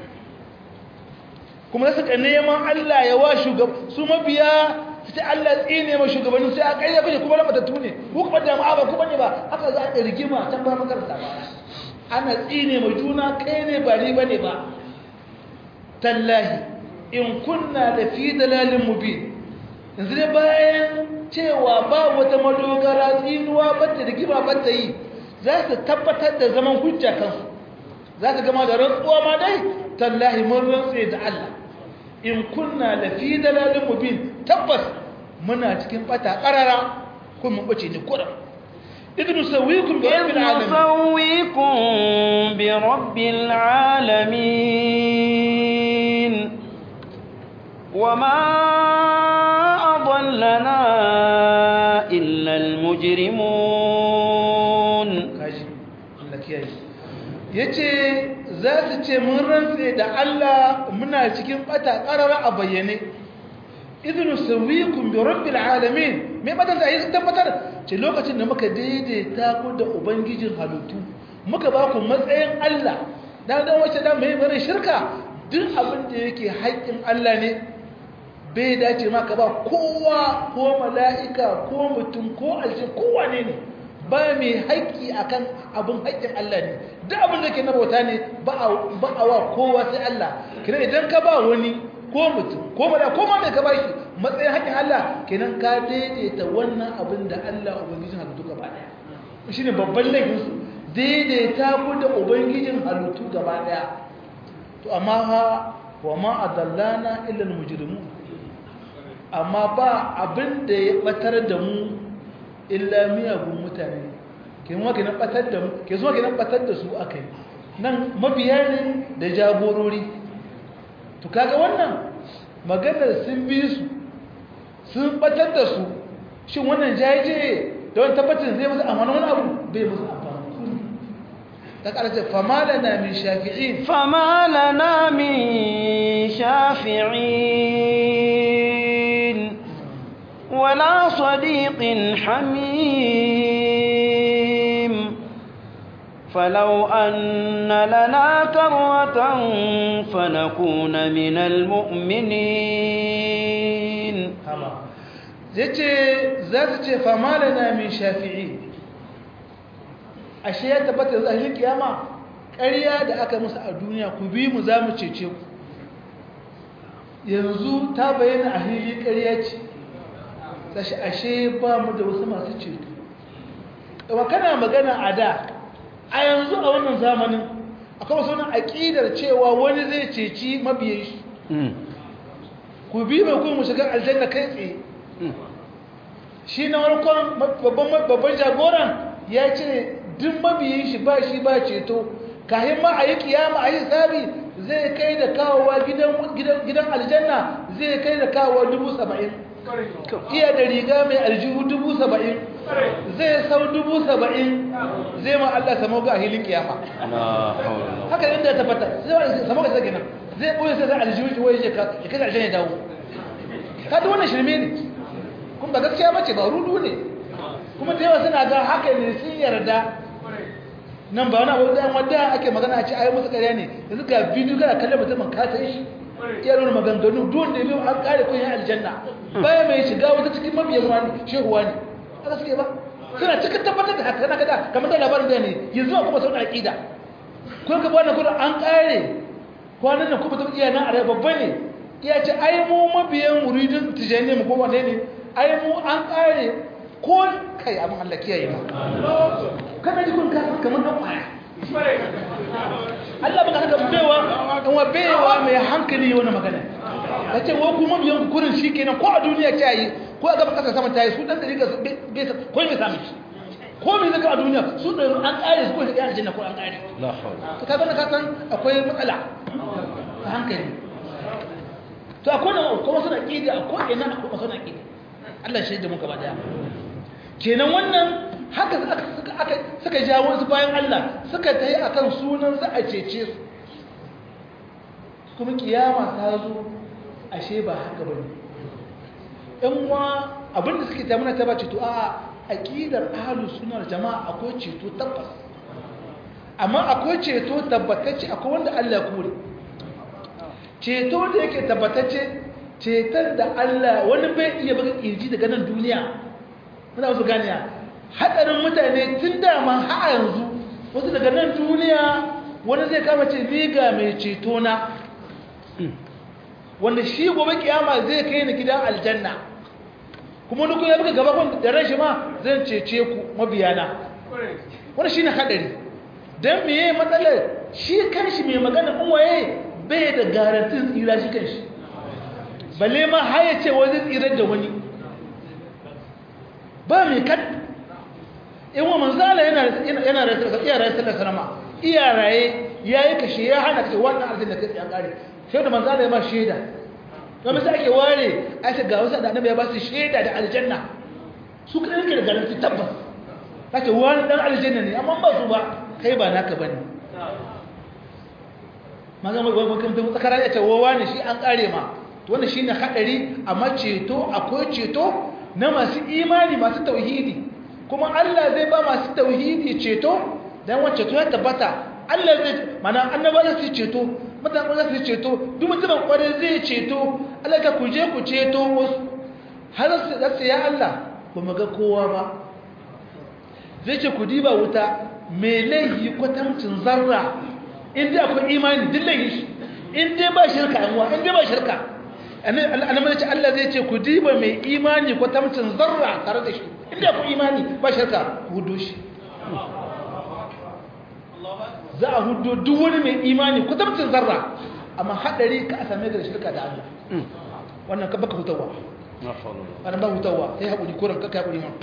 kuma suka neman Allah ya wa shugab su mabiya sai Allah tsine ma shugabannin sai a ƙarya kuke kuma matattu ne ku kuma da ma'a ba kuma ne ba haka za a rigima can ba makaranta ba ana tsine ma juna kai ne ba ni bane ba tallahi in kunna da fi dalalin mubin yanzu dai bayan cewa ba wata madogara tsinuwa bata rigima bata yi za su tabbatar da zaman hujja kansu za ka gama da rantsuwa ma dai tallahi mun rantse da Allah in kunna da fi dalalin mubin tabbas muna cikin bata karara ko mun bace ne kuran idnu sawikum bi rabbil alamin sawikum bi rabbil alamin wama adallana illa al mujrimun kaji Allah kiyaye yace za su ce mun rantse da Allah muna cikin bata karara a bayyane idnu sawikum bi rabbil alamin me madan da yi tabbatar ce lokacin da muka daidaita ku da ubangijin halittu muka ba ku matsayin Allah dan dan wace dan mai bare shirka duk abin da yake haƙƙin Allah ne bai dace ma ka ba kowa ko mala'ika ko mutum ko aljin kowa ne ne ba mai haƙƙi akan abin haƙƙin Allah ne duk abin da ke na bauta ne ba a wa kowa sai Allah kina idan ka ba wani ko mutum ko mala ko ma mai ka bashi matsayin haƙƙin Allah kenan ka daidaita wannan abin da Allah ubangijin halittu gaba daya shine babban laifin su daidaita ku da ubangijin halittu gaba daya to amma ha wa ma adallana illa almujrimun amma ba abin da ya batar da mu illa miyagun mutane ke zuwa ke nan batar da mu ke zuwa ke nan batar da su akai nan mabiya ne da jagorori to kaga wannan maganar sun bi su sun batar da su shin wannan jaje da wani tabbacin zai musu amfani wani abu bai musu amfani ta ƙarshe fama lana min shafi'in fama lana min shafi'in wala sadiqin hamim فلو أن لنا كرة فنكون من المؤمنين yace za su ce fama lana min shafi'i ashe ya tabbata zahirin kiyama ƙarya da aka musu a duniya ku bi mu za mu cece ku yanzu ta bayyana a hili ƙarya ce sashi ashe ba mu da wasu masu ceto wa kana magana a da a yanzu a wannan zamanin akwai wasu wani aƙidar cewa wani zai ceci mabiyan shi ku bi mai kuma shiga aljanna kai tsaye shi na warkon babban jagoran ya ce duk mabiyin shi ba shi ba ceto kayan ma a yi kiyama a yi sabi zai kai da kawowa gidan aljanna zai kai da kawowa dubu saba'in iya da riga mai aljihu dubu saba'in zai sau dubu saba'in zai ma Allah samu ga hilin kiyama haka inda ta fata samu ga sake nan zai ɓoye sai zai aljihu shi wai ya kai aljanna ya dawo ta da wannan shirme ne kuma ba gaskiya bace ba rudu ne kuma da yawa suna ga haka ne sun yarda nan ba wani abu da wadda ake magana a ce ayi musu ƙarya ne yanzu ga bidiyo kana kallon mutumin ka san shi iya nuna maganganu duk wanda biyu an kare kun yi aljanna baya mai shiga wata cikin mabiyan wani shehuwa ne a gaske ba suna cikin tabbatar da haka kana kada kamar da labarin da ne yanzu a kuma sauran aƙida kun ka bani kudin an kare kwanan nan kuma ta iya nan a rai babba ne iya ce ai mu mabiyan muridin tijani mu ko wane ne ai mu an kare ko kai abin Allah kiyaye ma kana ji kun kasa kamar dan kwaya Allah baka haka bewa in wa bewa mai hankali wani magana kace wa kuma biyan kurin shikenan ko a duniya ta yi ko a gaba kasa sama ta yi su dan dariga bai ko mai sami shi ko mai zaka a duniya su da an kare su ko shi kai aljanna ko an kare la hawla to kaga ka san akwai matsala ta hankali to akwai na kuma suna kidi akwai ina akwai suna kidi Allah shi da muka ba daya kenan wannan haka suka jawo su bayan Allah suka ta yi a kan sunan za a cece su kuma kiyama ta zo ashe ba haka ba ne ‘yanwa abinda suke ta muna ta ba ceto a aƙidar ahalus sunar jama'a akwai ceto tabbas amma akwai ceto tabbatacce akwai wanda Allah kore ceto da yake tabbatacce ceton da Allah wani bai iya baka ƙirji daga nan duniya muna wasu ganiya hatsarin mutane tun dama ha yanzu wasu daga nan duniya wani zai kama ce ni ga mai ceto na wanda shi gobe kiyama zai kai ni gidan aljanna kuma duk ya buga gaba kun da rashi ma zan cece ku mabiyana wani shine hadari dan meye matsalar shi kanshi mai magana in waye bai da garantin tsira shi kanshi balle ma haya ce wani tsirar da wani ba mai kad in wa manzala yana yana iya raye sallar sanama iya raye yayi kashe ya hana kashe wannan arzin da kai tsayan kare sai da manzala ya ba shaida kuma sai ake ware a ce ga wasu da annabi ya ba su shaida da aljanna su kada yake da garanti tabbas kace wani dan aljanna ne amma ba su ba kai ba naka bane maza mai wani kan tafi tsakarar ya ce wawa ne shi an kare ma wannan shine hadari amma ceto akwai ceto na masu imani masu tauhidi kuma Allah zai ba masu tauhidi ceto dan wacce to ya tabbata Allah zai mana annaba za su ceto mutane za su ceto duk mutumin kwarai zai ceto Allah ka kuje ku ceto wasu har su da ya Allah ba mu ga kowa ba zai ce ku diba wuta mai laihi kwatamcin zarra in dai akwai imani duk laihi shi in dai ba shirka yanwa in dai ba shirka annabi ce Allah zai ce ku diba mai imani kwatamcin zarra tare da shi in dai akwai imani ba shirka ku hudo shi za a hudo duk wani mai imani kwatamcin zarra amma haɗari ka a same da shirka da Allah wannan ka baka hutawa wannan ba hutawa sai haƙuri koran kaka haƙuri ma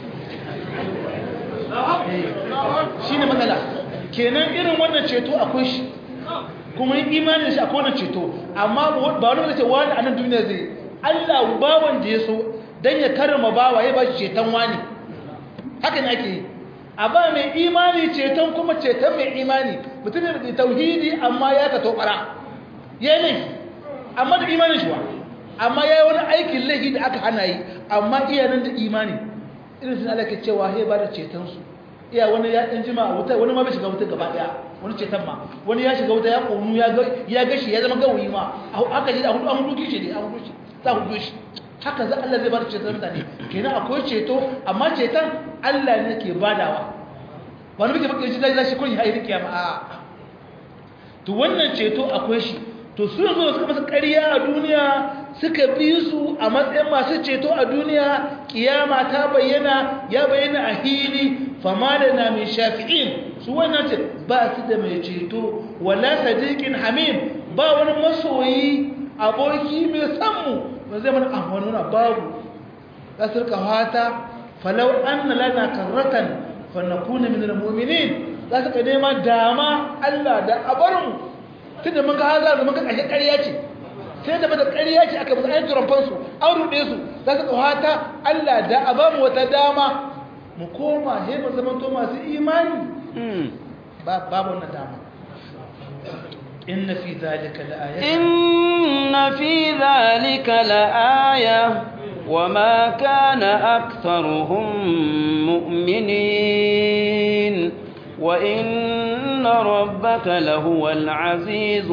shi ne matsala kenan irin wannan ceto akwai shi kuma yin imanin shi akwai wannan ceto amma ba wani wanda ce wani a nan duniya zai Allah bawan da ya so don ya karama bawa ya ba shi ceton wani haka ne ake yi a ba mai imani ceton kuma ceton mai imani mutum da tauhidi amma ya ka tobara ya yi laifi amma da imanin shi wa amma ya yi wani aikin laifi da aka hana yi amma iyanan da imani irin sun ala ke cewa ya ba da cetonsu iya wani ya ɗan jima a wuta wani ma bai shiga wuta gaba ɗaya wani ceton ma wani ya shiga wuta ya ƙonu ya gashi ya zama gawayi ma haka ji a hudu an hudu kishi ne a hudu shi za hudu shi haka za Allah zai ba da ceton mutane kenan akwai ceto amma ceton Allah ne ke badawa wani muke bakin shi zai shi kun ya yi kiyama a to wannan ceto akwai shi to su yanzu suka masa ƙarya a duniya suka bi su a matsayin masu ceto a duniya kiyama ta bayyana ya bayyana a hili fama lana min shafi'in su wannan ce ba su da mai ceto wala sadiqin hamim ba wani masoyi aboki mai san mu ba zai mana amfani na babu kasar kawata falau anna lana karratan fa nakuna min almu'minin za su ka nema dama Allah da abarin tunda mun ga haza da mun ga kashe ƙarya ce sai da bada ƙarya ce aka musu ayyukan ramfansu an ruɗe su za su kawata Allah da a ba mu wata dama mu koma he mu zama to masu imani babu wannan dama inna fi zalika la'aya inna fi zalika la'aya وما كان أكثرهم مؤمنين وإن ربك لهو العزيز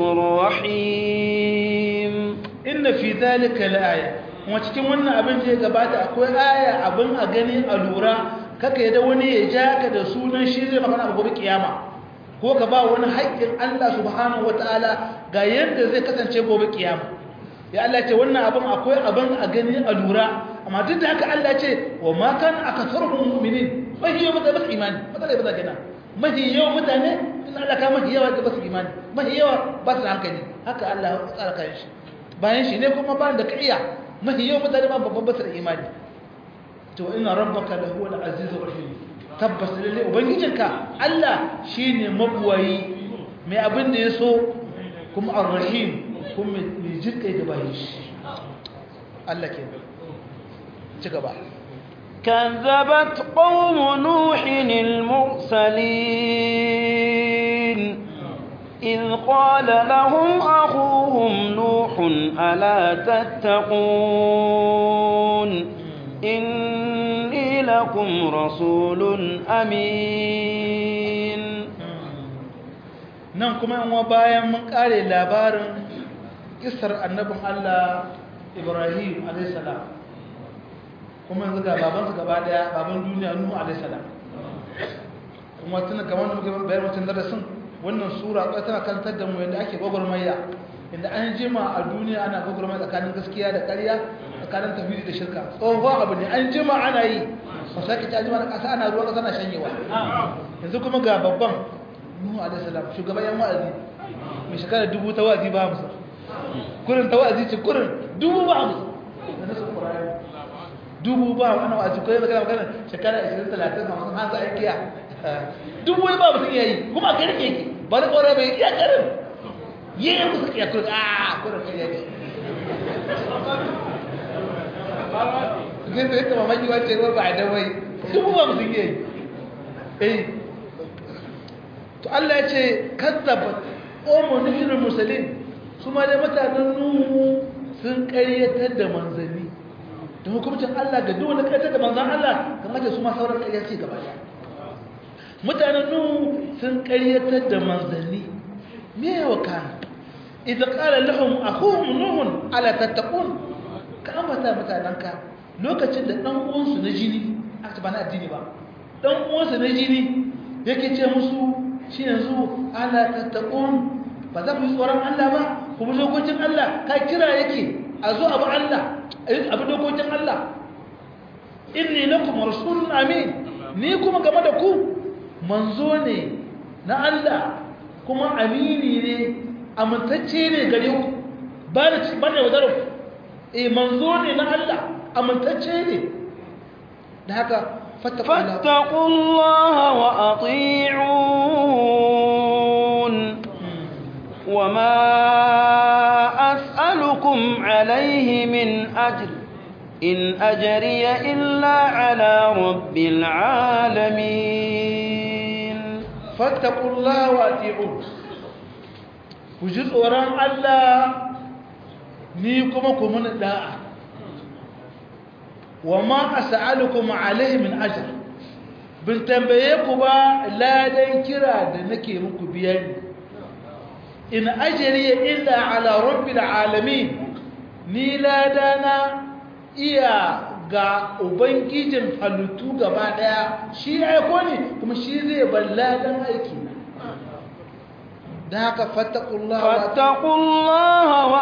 الرحيم inna fi zalika la'aya kuma cikin wannan abin da ya gabata akwai aya abin a gani a lura kaka yadda wani ya ja ka da sunan shi zai magana a gobe kiyama ko ka ba wani haƙƙin Allah subhanahu wataala ga yadda zai kasance gobe kiyama ya Allah ce wannan abin akwai abin a gani a lura amma duk da haka Allah ce wa ma kan akatharuhum mu'minin mahi yawa mutane basu imani matsala ba za kenan mahi yawa mutane in Allah ka mahi yawa da basu imani mahi yawa ba su hankali haka Allah ya tsara kan shi bayan shi ne kuma ba da ka iya mahi yau mutane ma babban basar imani to ina rabbaka da huwa al-azizur rahim tabbas lalle ubangijinka Allah shine mabuwayi mai abin da yaso kuma ar-rahim kuma mai jirkai da bayin shi Allah ke ci gaba كذبت قوم نوح المرسلين إذ قال لهم أخوهم نوح ألا تتقون إني لكم رسول أمين nan kuma yan bayan mun kare labarin kisar annabin Allah Ibrahim alayhis salam kuma yanzu ga babansa gaba daya baban duniya Nuhu alayhis salam kuma tun kamar da muke bayar mutum darasin wannan sura ta tana kantar da mu yadda ake gwagwarmaya inda an jima a duniya ana gwagwarmaya tsakanin gaskiya da ƙarya tsakanin tafiri da shirka tsohon abu ne an jima ana yi ba sa ka jima na ƙasa ana ruwa ƙasa na shanyewa yanzu kuma ga babban nuhu alaihi salam shugaban yan wa'azi mai shekara dubu ta wa'azi ba musu kurin ta wa'azi ce kurin dubu ba musu da nasu ƙurari dubu ba ana wa'azi ko yanzu kana magana shekara 20 30 50 hanzu aikiya duk wani ba mutum yayi kuma a karfe yake ba da ƙwarar bai iya karin yi yi musu iya kurin a kurin kan yake zai zai kama maki wace ruwa ba a dawai duk ba mutum yayi eh to Allah ya ce kazzaba omo nuhirin musulun su ma dai mutanen nuhu sun ƙaryatar da manzanni da hukumcin Allah ga duk wani ƙaryatar da manzan Allah kamar da su ma sauran ƙarya ce gaba ɗaya mutanen nuhu sun ƙaryatar da manzanni me yawa kana idan ƙara lahum akhuhum nuhun ala tattaqun ka ambata mutanenka lokacin da ɗan uwansu na jini aka ba na addini ba ɗan uwansu na jini yake ce musu shi yanzu ala tattaqun ba za ku yi tsoron Allah ba ku bi dokokin Allah ka kira yake a zo abu Allah abu dokokin Allah inni lakum rasulun amin ni kuma game da ku manzo ne na Allah kuma amini ne amintacce ne gare ku ba da ba da wadar eh manzo ne na Allah amintacce ne da haka فاتقوا الله وأطيعون وما أسألكم عليه من أجر إن أجري إلا على رب العالمين فاتقوا الله وأطيعون وجزء وران الله نيكم كمن الداء وما أسألكم عليه من أجر bin tambaye ku ba ladan kira da nake muku biyani in ajriya illa ala rabbil alamin ni ladana iya ga ubangijin halittu gaba daya shi aiko ne kuma shi zai bar ladan aiki da haka fattaqullaha fattaqullaha wa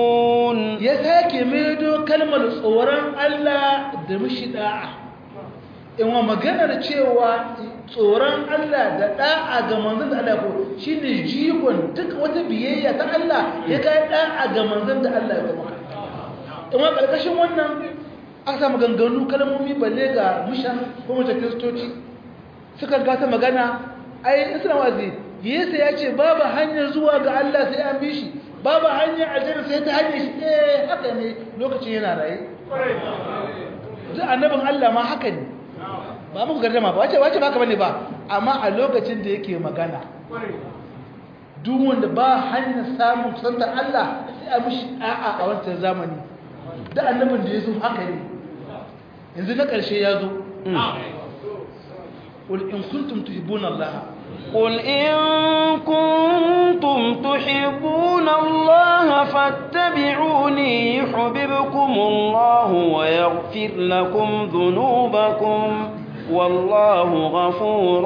ati'un ya sake maido kalmar tsoron Allah da mishi da'a in wa maganar cewa tsoron Allah da da'a ga manzon da Allah ko shine jigon duk wata biyayya ta Allah ya kai da'a ga manzon da Allah ya kuma in wa karkashin wannan aka samu ganganu kalmomi balle ga mushan ko mata kristoci suka ga ta magana ai suna wazi Yesu ya ce babu hanyar zuwa ga Allah sai an bi shi babu hanyar aljanna sai ta hanyar shi eh haka ne lokacin yana raye duk annabin Allah ma haka ne ba muku gardama ba wace wace ba haka bane ba amma a lokacin da yake magana duk wanda ba hanyar samun kusantar Allah sai a mishi a'a a wancan zamani da annabin da ya zo haka ne yanzu na ƙarshe ya zo قل إن كنتم تحبون الله قل إن كنتم تحبون الله فاتبعوني يحببكم الله ويغفر لكم ذنوبكم والله غفور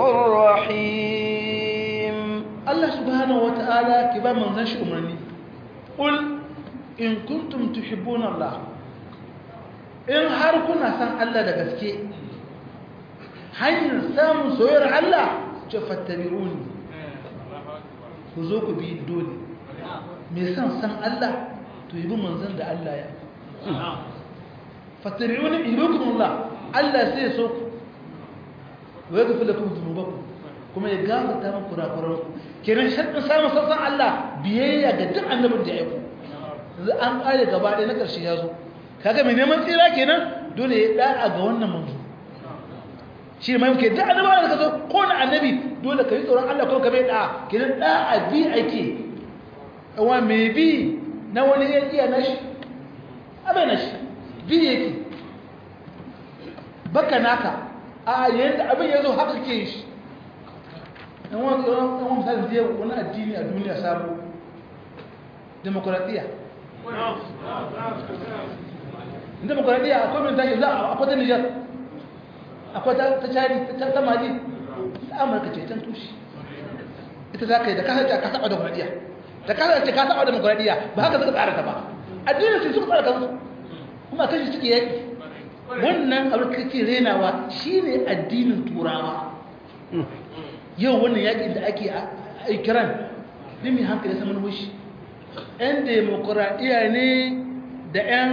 رحيم الله سبحانه وتعالى كبا من نشي أمرني قل إن كنتم تحبون الله إن هاركنا سان الله دغسكي hanyar samun soyayyar Allah ce fattabi'uni ku zo ku bi dole me san san Allah to yi bi manzon da Allah ya fattabi'uni yuhibbukum Allah Allah sai ya so ku wa yaghfir lakum dhunubakum kuma ya gafarta muku kurakuran ku kenan shaddin samun san Allah biyayya ga duk annabin da ya aiko yanzu an kare gaba ɗaya na ƙarshe ya zo kaga mai neman tsira kenan dole ya da'a ga wannan manzo shi ne mai da annabawa da ka zo ko na annabi dole ka yi tsoron Allah ko ka bai da kidan da a bi ake wa me bi na wani ya iya nashi abai nashi bi yake baka naka a yanda abin ya zo haka ke shi ɗan wani ɗan wani misalin zai wani addini a duniya sabo demokuraɗiyya demokuraɗiyya akwai min tashi za a akwai ta nijar akwai ta cari ta mali ta amurka ce can tushe ita za ka yi da kasar ce ka saba demokuraɗiyya da kasar ce ka saba demokuraɗiyya ba haka suka tsara ta ba addinin su suka tsara kansu kuma kashi suke yaƙi wannan abin kake renawa shine addinin turawa yau wannan yaƙin da ake a ikiran dimi hankali saman wushi 'yan demokuraɗiyya ne da 'yan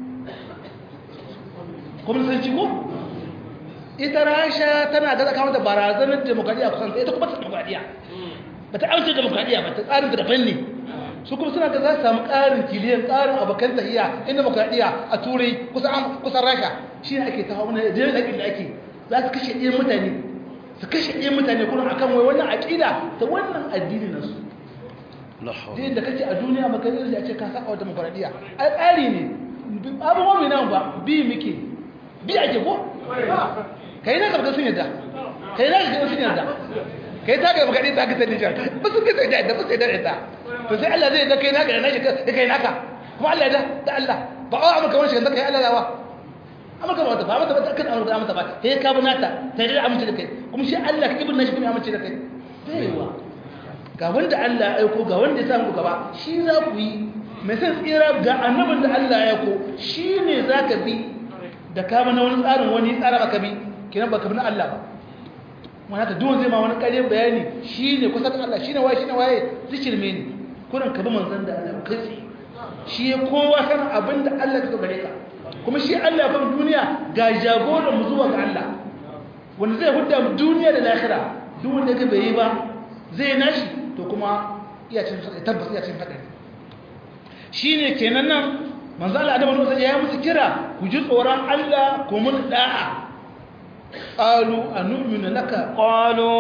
kwamnisanci ko ita rasha tana gaza kawo da barazanar demokradiyya kusan ita kuma ta demokradiyya ba ta amince demokradiyya ba ta tsarin daban ne su kuma suna ga za su samu ƙarin kiliyan ƙarin abokan tahiya in demokradiyya a turai kusan rasha shi ne ake tahawa wani da yakin da ake za su kashe ɗayan mutane su kashe ɗayan mutane kuma akan wai wannan aƙida ta wannan addini nasu din da kake a duniya maka zai a ce ka saka wa demokradiyya ai tsari ne abubuwan mai nan ba bi muke bi ake ko kai na gaba sun yadda kai na gaba sun yadda kai ta gaba kaɗai ta ka sani jan ba su kai da ba su yadda da to sai Allah zai da kai naka da nashi kai kai naka kuma Allah ya da Allah ba a amurka wani shiga kai Allah lawa amurka ba wata ba mata ba ta kan amurka amurka ba sai ka bi nata ta yi da amince da kai kuma shi Allah ka ibin nashi kuma amince da kai baiwa ga wanda Allah ya aiko ga wanda ya samu gaba shi za ku yi mai san tsira ga annabin da Allah ya aiko shi ne za ka bi da kama na wani tsarin wani tsara baka bi kinan baka bi na Allah ba wani haka duwan zai ma wani ƙaryen bayani shi ne kusa da Allah shi ne waye shi ne waye zikirme ne kuran ka bi manzan da Allah kai tsaye shi ya kowa san abin da Allah ka gare ka kuma shi Allah ya fara duniya ga jagoran mu zuwa ga Allah wanda zai hudda mu duniya da lahira duk wanda ka bai yi ba zai nashi to kuma iya cin tabbas iya cin hadari shine kenan nan manzo Allah Adamu Musa ya musu kira ku ji tsoron Allah ku mun da'a qalu anu'minu laka qalu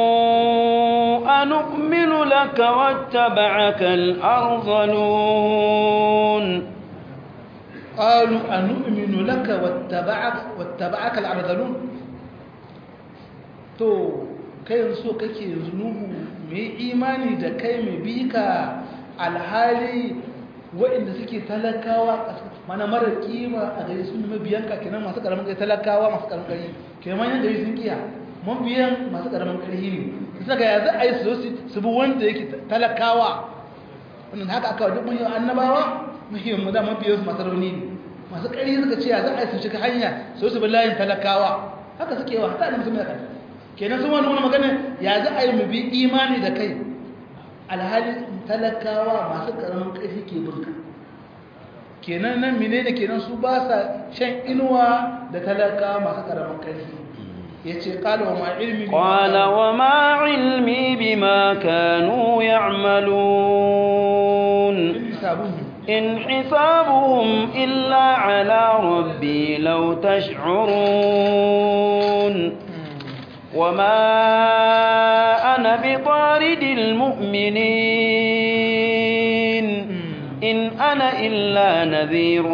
anu'minu laka wattaba'aka al-ardhalun qalu anu'minu laka wattaba'aka wattaba'aka al-ardhalun to kai yanzu kake yanzu nuhu mai imani da kai mai bika alhali waɗanda suke talakawa mana mara kima a gari sun mabiyanka kenan masu karamin gari talakawa masu karamin gari kenan manyan gari sun kiya mabiyan masu karamin gari ne su ga ya za a yi su su bi wanda yake talakawa wannan haka aka duk mun yi annabawa muhimmin mu da mabiyan masu rauni ne masu ƙari suka ce ya za a yi su shiga hanya su su bi layin talakawa haka suke wa hata da mutum da kai kenan sun wani magana ya za a yi mu bi imani da kai alhali talakawa masu karamin ƙarfi ke burka kenan nan mine da kenan su ba sa shan inuwa da talakawa masu karamin ƙarfi ya ce ƙala wa ma ilmi قال وما علمي بما كانوا يعملون إن حسابهم إلا على ربي لو تشعرون وما أنا بطارد المؤمنين إن أنا إلا نذير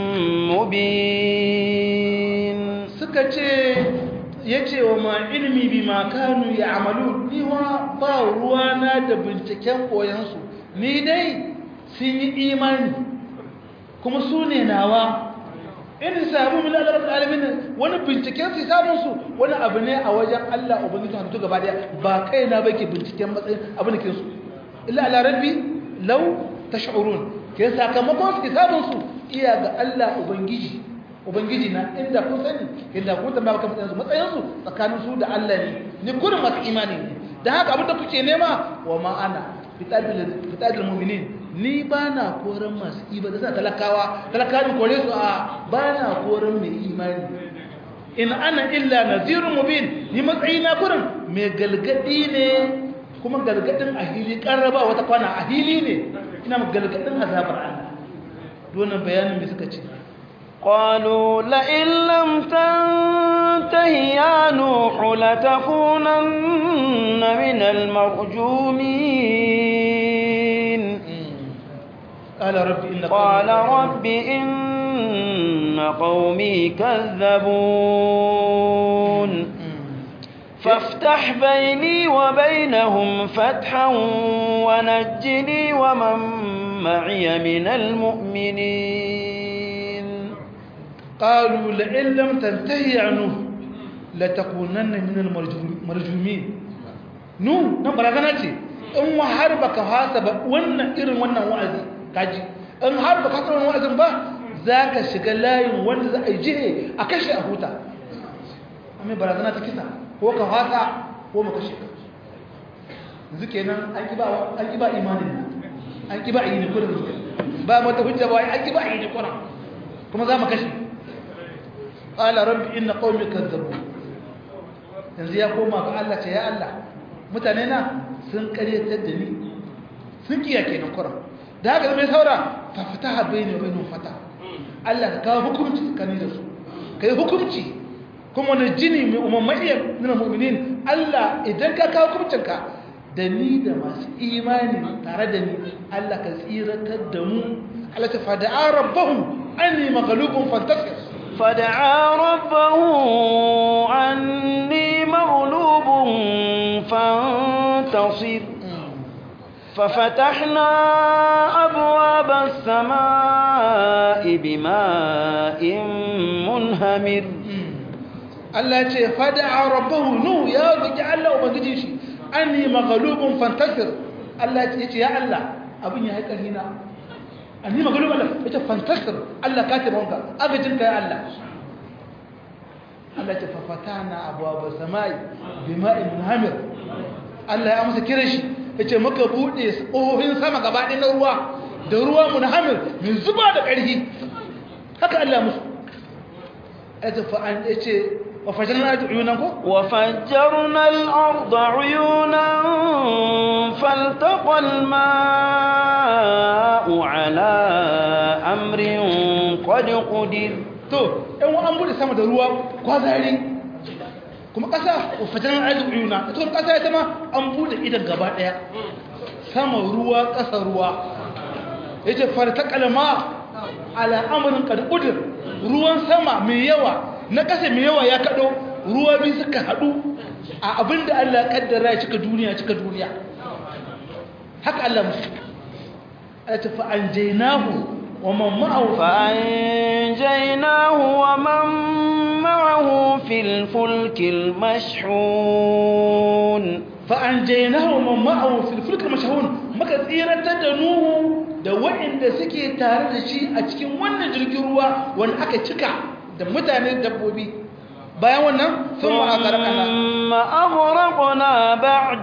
مبين سكتي yace wa ma ilmi bima kanu ya'malu ni wa ba ruwana da binciken koyansu ni dai sun yi imani kuma su ne nawa in sabu min Allah rabbul alamin wani binciken su samun su wani abu ne a wajen Allah ubangiji hantu gaba daya ba kai na bake binciken matsayin abin da ke su illa ala rabbi law tash'urun ke sakamakon su samun su iya ga Allah ubangiji ubangiji na inda kun sani inda kun tambaya kan matsayin su matsayin su tsakanin su da Allah ne ni kurin masu imani ne dan haka abin da kuke nema wa ma ana fitadul mu'minin ni ba na koren masu ibada suna talakawa talakawa kore su a ba na koren mai imani in ana illa nazirun mubin ni matsayi na kurin mai galgadi ne kuma galgadin a hili karraba wata kwana a hili ne ina galgadin azabar Allah donan bayanin mai suka ce قالوا لئن لم تنته يا نوح لتكونن من المرجومين قال رب إن قال رب إن قومي كذبون فافتح بيني وبينهم فتحا ونجني ومن معي من المؤمنين قالوا لئن لم تنتهي عنه لتكونن من المرجومين نو nan barazana ce in wa har baka hasa ba wannan irin wannan wa'azi kaji in har baka hasa wannan wa'azin ba zaka shiga layin wanda za a yi jihe a kashe a huta amma barazana ta kisa ko ka hasa ko mu kashe ka yanzu kenan an ki ba an ki ba imanin an ki ba yi ne kullum ba mata hujja ba an ki ba yi ne kullum kuma za mu kashe qala rabbi inna qaumi kazzabu yanzu ya koma ga Allah ce ya Allah mutane na sun karyatar da ni sun kiya kenan kuran da haka mai saura fa fataha bayni wa bainahum fata Allah ka kawo hukunci tsakanin da su kai hukunci kuma na jini mai umammaiya nuna mu'minin Allah idan ka kawo hukuncinka da ni da masu imani tare da ni Allah ka tsiratar da mu Allah ta fada'a rabbahu anni maghlubun fantasir فدعا ربه عني مغلوب فانتصر ففتحنا أبواب السماء بماء منهمر Allah ce fada'a rabbahu nu ya roki Allah ubangiji shi anni maghlubun fantasir Allah ce ya Allah abin ya haƙa hina anni maghlubun Allah yace fantasir Allah ka tabbata agajin ka ya Allah Allah ce fafatana abwaab samai bima'in munhamir Allah ya amsa kiran shi yace muka bude ƙofofin sama gaba ɗaya na ruwa da ruwa munhamir mai zuba da ƙarfi haka Allah musu yace fa an yace وفجرنا عيونا وفجرنا الأرض عيونا فالتقى الماء على أمر قد قدر to ɗan an bude sama da ruwa kwazari kuma ƙasa wafajen arzikin uyuna ita kuma ƙasa ita ma an bude idan gaba ɗaya sama ruwa ƙasa ruwa ya ce farta kalma al'amarin ƙarƙudur ruwan sama mai yawa na ƙasa mai yawa ya kaɗo ruwa biyu suka haɗu a abin da Allah ƙaddara ya cika duniya cika duniya haka Allah musu a tafi an jainahu wa man ma'ahu فأنجيناه ومن معه في الفلك المشحون فأنجيناه ومن معه في الفلك المشحون maka tsiratar da Nuhu da waɗanda suke tare da shi a cikin wannan jirgin ruwa wanda aka cika da mutane dabbobi bayan wannan sun ma'akarƙana ثم أغرقنا بعد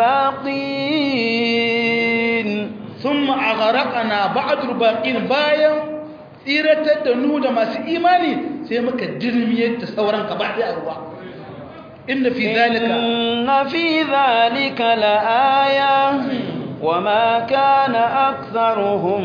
الباقين sun ma'akarƙana ba'adur baƙin bayan tsiratar da nu da masu imani sai muka dirmiyar da sauran gaba ɗaya a ruwa inda fi zalika إن في ذلك لآية وما كان أكثرهم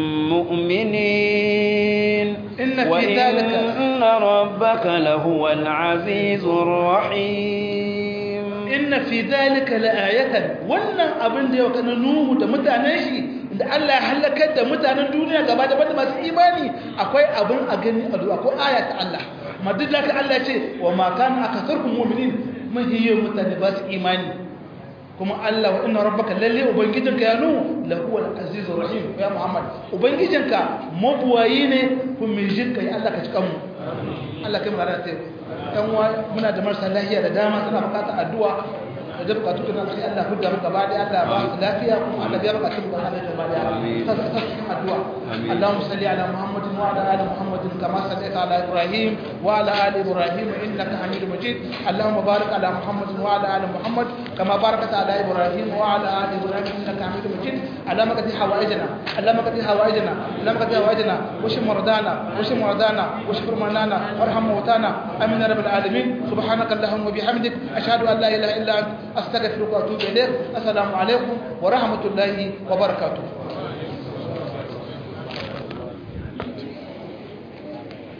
مؤمنين إن في وإن ذلك- ربك لهو العزيز الرحيم inna fi zalika la'ayatan wannan abin da yau kana nuhu da mutanen shi da Allah ya halakar da mutanen duniya gaba da banda masu imani akwai abin a gani a duwa ko aya ta Allah madid da Allah ya ce wa ma kana akatharukum mu'minin mahiyyu mutane ba su imani kuma Allah wa inna rabbaka lalle ubangijinka ya nuhu lahu al-azizur rahim ya Muhammad ubangijinka mabuwayi ne kuma mai jinka ya Allah ka cika mu Allah kai mu rana ta dan muna da marasa lafiya da dama suna bukatar addu'a da bukatu kana sai Allah hudda mu gaba da Allah ba su lafiya kuma Allah ya bukatu mu gaba da gaba da ta ta cikin addu'a Allahumma salli ala Muhammadin wa ala ali Muhammadin kama sallaita ala Ibrahim wa ala ali Ibrahim innaka Hamidum Majid Allahumma barik ala Muhammadin wa ala ali Muhammad kama barakta ala Ibrahim wa ala ali Ibrahim innaka Hamidum Majid اللهم قد حوائجنا اللهم قد حوائجنا اللهم قد حوائجنا واشف مرضانا واشف مرضانا واشف مرضانا وارحم موتانا امين يا رب العالمين سبحانك اللهم وبحمدك اشهد ان لا اله الا انت استغفرك واتوب اليك السلام عليكم ورحمه الله وبركاته